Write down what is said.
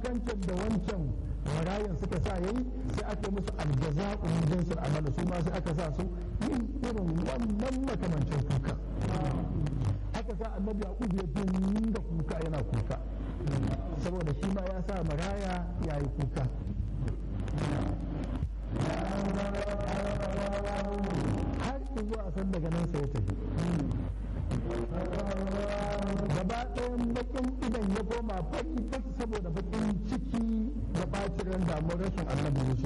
kukancin da wancan marayan suka sa yayi sai aka musu aljaza'u min jinsil amal su ma sai aka sa su yin irin wannan makamancin kuka aka sa annabi yaqub ya dinga kuka yana kuka saboda shi ma ya sa maraya yayi kuka har zuwa san daga nan sai ya tafi gaba ɗayan bakin idan ya koma faki faki saboda bakin ciki da bacin ran damuwar rashin annabi Yusuf